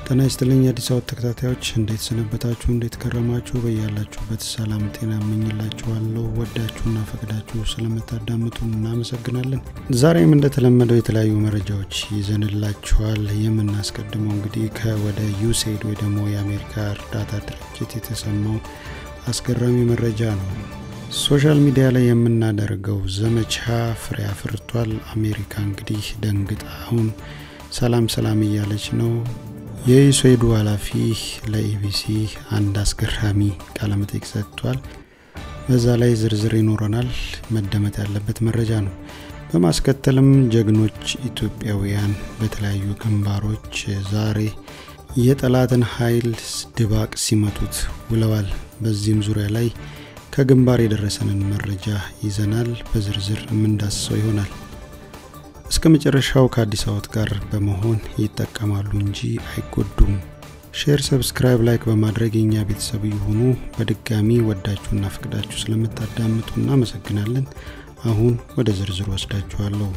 ጤና ይስጥልኝ የአዲስ አበባ ተከታታዮች እንዴት ሰነበታችሁ? እንዴት ከረማችሁ? በያላችሁበት ሰላም ጤና እመኝላችኋለሁ። ወዳችሁና ፈቅዳችሁ ስለምታዳምጡ እናመሰግናለን። ዛሬም እንደተለመደው የተለያዩ መረጃዎች ይዘንላችኋል። የምናስቀድመው እንግዲህ ከወደ ዩሴድ ወይ ደግሞ የአሜሪካ እርዳታ ድርጅት የተሰማው አስገራሚ መረጃ ነው። ሶሻል ሚዲያ ላይ የምናደርገው ዘመቻ ፍሬ አፍርቷል። አሜሪካ እንግዲህ ደንግጣ አሁን ሰላም ሰላም እያለች ነው። የዩሴዱ ኃላፊ ለኢቢሲ አንድ አስገራሚ ቃለመጠይቅ ሰጥቷል። በዛ ላይ ዝርዝር ይኖረናል። መደመጥ ያለበት መረጃ ነው። በማስከተልም ጀግኖች ኢትዮጵያውያን በተለያዩ ግንባሮች ዛሬ የጠላትን ኃይል ድባቅ ሲመቱት ውለዋል። በዚህም ዙሪያ ላይ ከግንባር የደረሰንን መረጃ ይዘናል። በዝርዝር የምንዳስሰው ይሆናል። እስከ መጨረሻው ከአዲስ አበባ ጋር በመሆን ይጠቀማሉ እንጂ አይጎዱም። ሼር፣ ሰብስክራይብ፣ ላይክ በማድረግ የእኛ ቤተሰብ የሆኑ በድጋሚ ወዳችሁና ፈቅዳችሁ ስለምታዳምጡ እናመሰግናለን። አሁን ወደ ዝርዝሩ ወስዳችኋለሁ።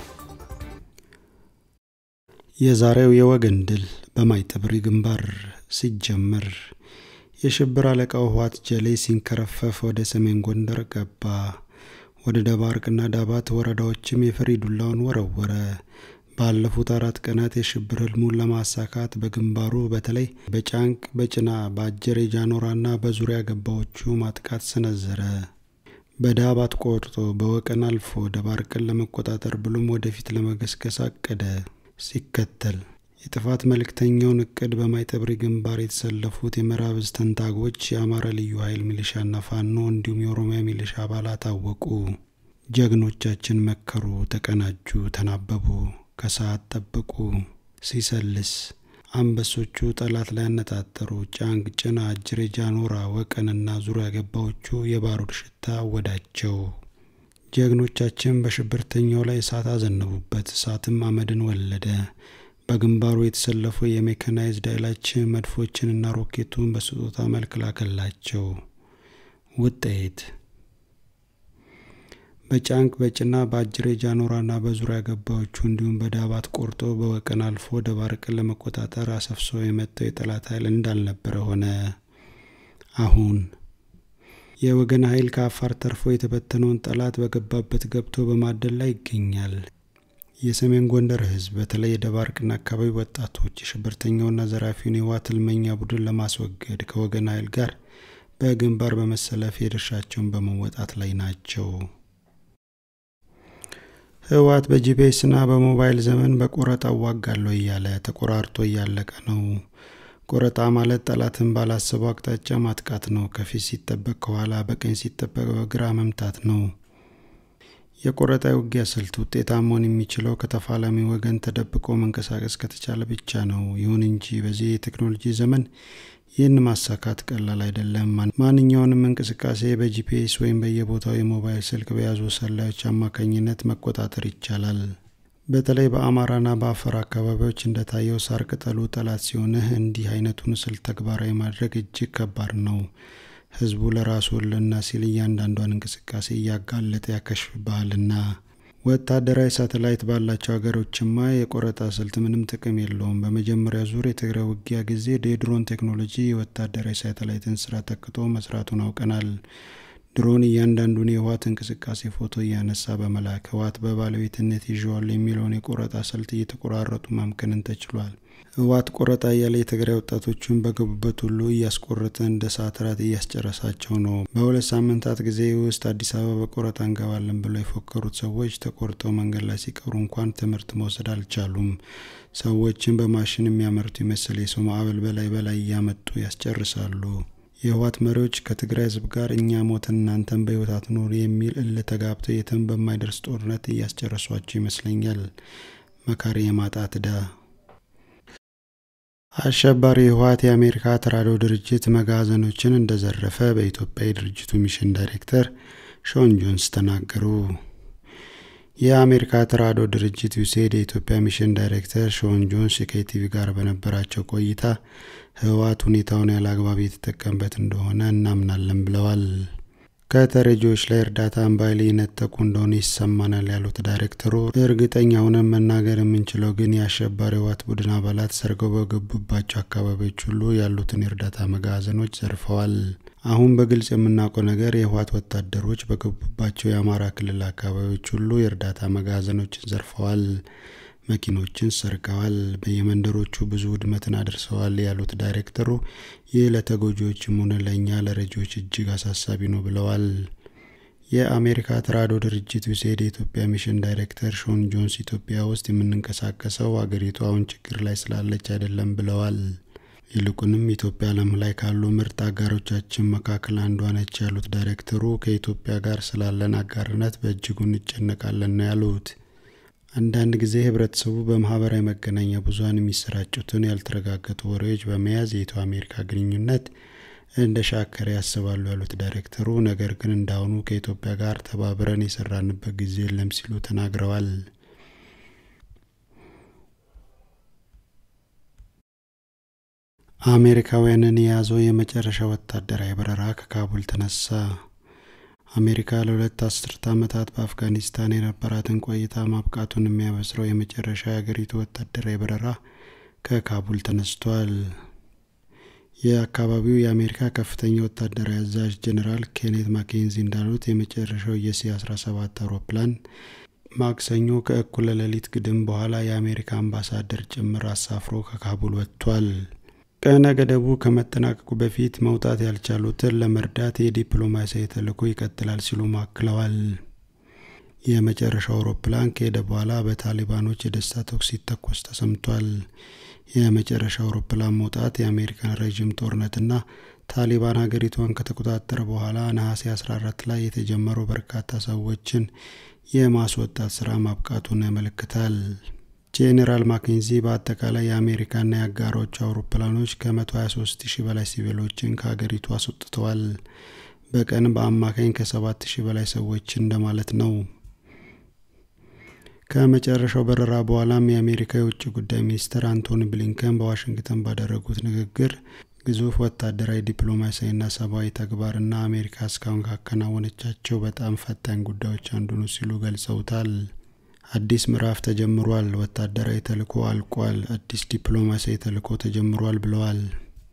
የዛሬው የወገን ድል በማይጠብሪ ግንባር ሲጀመር የሽብር አለቃው ህወሓት ጀሌ ሲንከረፈፍ ወደ ሰሜን ጎንደር ገባ። ወደ ደባርቅና ዳባት ወረዳዎችም የፈሪ ዱላውን ወረወረ። ባለፉት አራት ቀናት የሽብር ህልሙን ለማሳካት በግንባሩ በተለይ በጫንቅ፣ በጭና፣ በአጀሬ ጃኖራና በዙሪያ ገባዎቹ ማጥቃት ሰነዘረ። በዳባት ቆርጦ በወቀን አልፎ ደባርቅን ለመቆጣጠር ብሎም ወደፊት ለመገስገስ አቀደ። ሲከተል የጥፋት መልእክተኛውን እቅድ በማይጠብሪ ግንባር የተሰለፉት የምዕራብ ዕዝ ተንታጎች የአማራ ልዩ ኃይል ሚሊሻና ፋኖ እንዲሁም የኦሮሚያ ሚሊሻ አባላት አወቁ። ጀግኖቻችን መከሩ፣ ተቀናጁ፣ ተናበቡ፣ ከሰዓት ጠበቁ። ሲሰልስ አንበሶቹ ጠላት ላይ ያነጣጠሩ። ጫንቅ፣ ጭና፣ አጅሬ፣ ጃኖራ፣ ወቀንና ዙሪያ ገባዎቹ የባሩድ ሽታ አወዳቸው። ጀግኖቻችን በሽብርተኛው ላይ እሳት አዘነቡበት። እሳትም አመድን ወለደ። በግንባሩ የተሰለፉ የሜካናይዝድ ኃይላችን መድፎችንና ሮኬቱን በስጦታ መልክ ላከላቸው። ውጤት በጫንቅ በጭና በአጅሬ ጃኖራና በዙሪያ ገባዎቹ እንዲሁም በዳባት ቆርጦ በወቀን አልፎ ደባርቅን ለመቆጣጠር አሰፍሶ የመጣው የጠላት ኃይል እንዳልነበረ ሆነ። አሁን የወገን ኃይል ከአፋር ተርፎ የተበተነውን ጠላት በገባበት ገብቶ በማደል ላይ ይገኛል። የሰሜን ጎንደር ሕዝብ በተለይ የደባርቅና አካባቢ ወጣቶች የሽብርተኛውና ዘራፊውን የህወሓት ህልመኛ ቡድን ለማስወገድ ከወገን ኃይል ጋር በግንባር በመሰለፍ የድርሻቸውን በመወጣት ላይ ናቸው። ህወሓት በጂፒኤስና በሞባይል ዘመን በቆረጣ እዋጋለሁ እያለ ተቆራርጦ እያለቀ ነው። ቆረጣ ማለት ጠላትን ባላሰበው አቅጣጫ ማጥቃት ነው። ከፊት ሲጠበቅ ከኋላ፣ በቀኝ ሲጠበቅ በግራ መምታት ነው። የቆረጣ ውጊያ ስልት ውጤታማ መሆን የሚችለው ከተፋላሚ ወገን ተደብቆ መንቀሳቀስ ከተቻለ ብቻ ነው። ይሁን እንጂ በዚህ የቴክኖሎጂ ዘመን ይህን ማሳካት ቀላል አይደለም። ማንኛውንም እንቅስቃሴ በጂፒኤስ ወይም በየቦታው የሞባይል ስልክ በያዙ ሰላዮች አማካኝነት መቆጣጠር ይቻላል። በተለይ በአማራና በአፋር አካባቢዎች እንደታየው ሳር ቅጠሉ ጠላት ሲሆንህ እንዲህ አይነቱን ስልት ተግባራዊ ማድረግ እጅግ ከባድ ነው። ህዝቡ ለራሱ ህልውና ሲል እያንዳንዷን እንቅስቃሴ እያጋለጠ ያከሽፍብሃልና። ወታደራዊ ሳተላይት ባላቸው ሀገሮችማ የቆረጣ ስልት ምንም ጥቅም የለውም። በመጀመሪያ ዙር የትግራይ ውጊያ ጊዜ የድሮን ቴክኖሎጂ የወታደራዊ ሳተላይትን ስራ ተክቶ መስራቱን አውቀናል። ድሮን እያንዳንዱን የህወሓት እንቅስቃሴ ፎቶ እያነሳ በመላክ ህወሓት በባለቤትነት ይዤዋል የሚለውን የቆረጣ ስልት እየተቆራረጡ ማምከንን ተችሏል። ህወሓት ቆረጣ እያለ የትግራይ ወጣቶችን በገቡበት ሁሉ እያስቆረጠ እንደ ሰዓት ራት እያስጨረሳቸው ነው። በሁለት ሳምንታት ጊዜ ውስጥ አዲስ አበባ በቆረጣ እንገባለን ብለው የፎከሩት ሰዎች ተቆርጠው መንገድ ላይ ሲቀሩ እንኳን ትምህርት መውሰድ አልቻሉም። ሰዎችን በማሽን የሚያመርቱ ይመስል የሰው ማዕበል በላይ በላይ እያመጡ ያስጨርሳሉ። የህወሓት መሪዎች ከትግራይ ህዝብ ጋር እኛ ሞትን እናንተን በህይወት አትኖሩ የሚል እልህ ተጋብተው የትም በማይደርስ ጦርነት እያስጨረሷቸው ይመስለኛል። መካሪ የማጣት ዕዳ አሸባሪ ህወሓት የአሜሪካ ተራድኦ ድርጅት መጋዘኖችን እንደዘረፈ በኢትዮጵያ የድርጅቱ ሚሽን ዳይሬክተር ሾን ጆንስ ተናገሩ። የአሜሪካ ተራድኦ ድርጅት ዩሴድ የኢትዮጵያ ሚሽን ዳይሬክተር ሾን ጆንስ ከኢቲቪ ጋር በነበራቸው ቆይታ ህወሓት ሁኔታውን ያለ አግባብ የተጠቀምበት እንደሆነ እናምናለን ብለዋል። ከተረጂዎች ላይ እርዳታን በኃይል የነጠቁ እንደሆነ ይሰማናል ያሉት ዳይሬክተሩ እርግጠኛ ሆነን መናገር የምንችለው ግን የአሸባሪ ህወሓት ቡድን አባላት ሰርገው በገቡባቸው አካባቢዎች ሁሉ ያሉትን የእርዳታ መጋዘኖች ዘርፈዋል። አሁን በግልጽ የምናውቀው ነገር የህወሓት ወታደሮች በገቡባቸው የአማራ ክልል አካባቢዎች ሁሉ የእርዳታ መጋዘኖችን ዘርፈዋል፣ መኪኖችን ሰርቀዋል፣ በየመንደሮቹ ብዙ ውድመትን አድርሰዋል ያሉት ዳይሬክተሩ ይህ ለተጎጂዎችም ሆነ ለእኛ ለረጂዎች እጅግ አሳሳቢ ነው ብለዋል። የአሜሪካ ተራድኦ ድርጅት ዩሴድ የኢትዮጵያ ሚሽን ዳይሬክተር ሾን ጆንስ ኢትዮጵያ ውስጥ የምንንቀሳቀሰው አገሪቱ አሁን ችግር ላይ ስላለች አይደለም ብለዋል። ይልቁንም ኢትዮጵያ ዓለም ላይ ካሉ ምርጥ አጋሮቻችን መካከል አንዷ ነች ያሉት ዳይሬክተሩ ከኢትዮጵያ ጋር ስላለን አጋርነት በእጅጉ እንጨነቃለን ነው ያሉት። አንዳንድ ጊዜ ህብረተሰቡ በማህበራዊ መገናኛ ብዙኃን የሚሰራጩትን ያልተረጋገጡ ወሬዎች በመያዝ የኢትዮ አሜሪካ ግንኙነት እንደ ሻከረ ያስባሉ ያሉት ዳይሬክተሩ፣ ነገር ግን እንዳሁኑ ከኢትዮጵያ ጋር ተባብረን የሰራንበት ጊዜ የለም ሲሉ ተናግረዋል። አሜሪካውያንን የያዘው የመጨረሻ ወታደራዊ በረራ ከካቡል ተነሳ። አሜሪካ ለሁለት አስርት ዓመታት በአፍጋኒስታን የነበራትን ቆይታ ማብቃቱን የሚያበስረው የመጨረሻ የአገሪቱ ወታደራዊ በረራ ከካቡል ተነስቷል። የአካባቢው የአሜሪካ ከፍተኛ ወታደራዊ አዛዥ ጄኔራል ኬኔት ማኬንዚ እንዳሉት የመጨረሻው የሲ 17 አውሮፕላን ማክሰኞ ከእኩለ ሌሊት ግድም በኋላ የአሜሪካ አምባሳደር ጭምር አሳፍሮ ከካቡል ወጥቷል። ቀነ ገደቡ ከመጠናቀቁ በፊት መውጣት ያልቻሉትን ለመርዳት የዲፕሎማሲያዊ ተልዕኮ ይቀጥላል ሲሉ አክለዋል። የመጨረሻው አውሮፕላን ከሄደ በኋላ በታሊባኖች የደስታ ተኩስ ሲተኮስ ተሰምቷል። የመጨረሻው አውሮፕላን መውጣት የአሜሪካን ረዥም ጦርነትና ታሊባን ሀገሪቷን ከተቆጣጠረ በኋላ ነሐሴ 14 ላይ የተጀመረው በርካታ ሰዎችን የማስወጣት ስራ ማብቃቱን ያመለክታል። ጄኔራል ማኬንዚ በአጠቃላይ የአሜሪካና የአጋሮቹ አውሮፕላኖች ከ123 ሺህ በላይ ሲቪሎችን ከሀገሪቱ አስወጥተዋል። በቀን በአማካኝ ከ7 ሺህ በላይ ሰዎች እንደማለት ነው። ከመጨረሻው በረራ በኋላም የአሜሪካ የውጭ ጉዳይ ሚኒስትር አንቶኒ ብሊንከን በዋሽንግተን ባደረጉት ንግግር ግዙፍ ወታደራዊ ዲፕሎማሲያዊና ሰብአዊ ተግባርና አሜሪካ እስካሁን ካከናወነቻቸው በጣም ፈታኝ ጉዳዮች አንዱ ነው ሲሉ ገልጸውታል። አዲስ ምዕራፍ ተጀምሯል፣ ወታደራዊ ተልዕኮ አልቋል፣ አዲስ ዲፕሎማሲያዊ ተልዕኮ ተጀምሯል ብለዋል።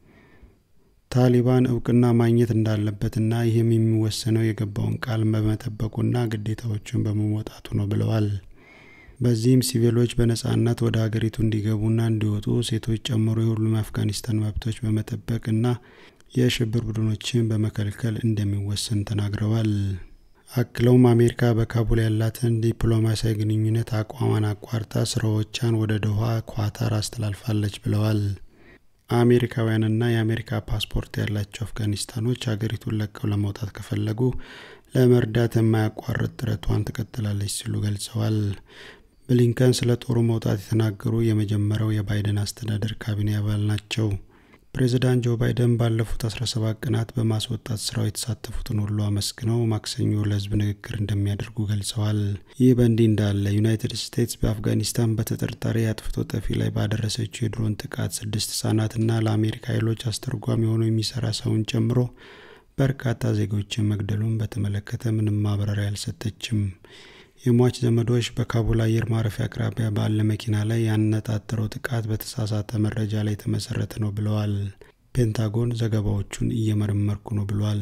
ታሊባን እውቅና ማግኘት እንዳለበትና ይህም የሚወሰነው የገባውን ቃል በመጠበቁና ግዴታዎችን በመወጣቱ ነው ብለዋል። በዚህም ሲቪሎች በነጻነት ወደ ሀገሪቱ እንዲገቡና እንዲወጡ ሴቶች ጨምሮ የሁሉም የአፍጋኒስታን መብቶች በመጠበቅና የሽብር ቡድኖችን በመከልከል እንደሚወሰን ተናግረዋል። አክለውም አሜሪካ በካቡል ያላትን ዲፕሎማሲያዊ ግንኙነት አቋሟን አቋርጣ ስራዎቿን ወደ ዶሃ ኳታር አስተላልፋለች ብለዋል። አሜሪካውያንና የአሜሪካ ፓስፖርት ያላቸው አፍጋኒስታኖች ሀገሪቱን ለቀው ለመውጣት ከፈለጉ ለመርዳት የማያቋርጥ ጥረቷን ትቀጥላለች ሲሉ ገልጸዋል። ብሊንከን ስለ ጦሩ መውጣት የተናገሩ የመጀመሪያው የባይደን አስተዳደር ካቢኔ አባል ናቸው። ፕሬዚዳንት ጆ ባይደን ባለፉት 17 ቀናት በማስወጣት ስራው የተሳተፉትን ሁሉ አመስግነው ማክሰኞ ለህዝብ ንግግር እንደሚያደርጉ ገልጸዋል። ይህ በእንዲህ እንዳለ ዩናይትድ ስቴትስ በአፍጋኒስታን በተጠርጣሪ አጥፍቶ ጠፊ ላይ ባደረሰችው የድሮን ጥቃት ስድስት ህጻናትና ለአሜሪካ ኃይሎች አስተርጓሚ ሆኖ የሚሰራ ሰውን ጨምሮ በርካታ ዜጎችን መግደሉን በተመለከተ ምንም ማብራሪያ አልሰጠችም። የሟች ዘመዶች በካቡል አየር ማረፊያ አቅራቢያ ባለ መኪና ላይ ያነጣጠረው ጥቃት በተሳሳተ መረጃ ላይ የተመሰረተ ነው ብለዋል። ፔንታጎን ዘገባዎቹን እየመረመርኩ ነው ብሏል።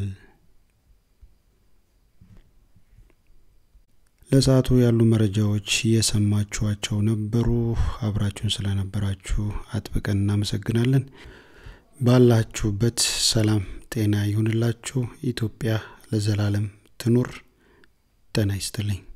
ለሰዓቱ ያሉ መረጃዎች እየሰማችኋቸው ነበሩ። አብራችሁን ስለነበራችሁ አጥብቀን እናመሰግናለን። ባላችሁበት ሰላም ጤና ይሁንላችሁ። ኢትዮጵያ ለዘላለም ትኑር። ጤና ይስጥልኝ።